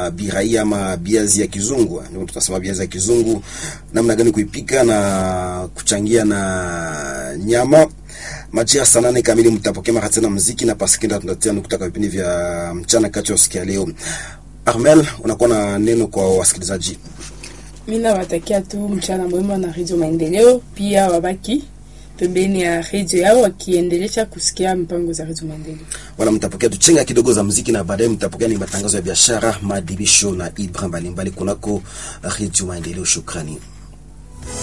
biraia ama biazi ya kizungu, ndio tutasema biazi ya kizungu, namna gani kuipika na kuchangia na nyama. Majira saa nane kamili mtapokea mara tena muziki na pasikenda, tunatia nukta kwa vipindi vya mchana kati ya sikia leo. Armel, unakuwa na neno kwa wasikilizaji? Mimi nawatakia tu mchana mwema na Radio Maendeleo, pia wabaki pembeni ya redio yao wakiendelesha kusikia mpango za redio Maendeleo. Wala mtapokea tuchenga kidogo za muziki na baadaye mtapokea ni matangazo ya biashara, maadhibisho na ibra mbalimbali kunako redio Maendeleo. Shukrani.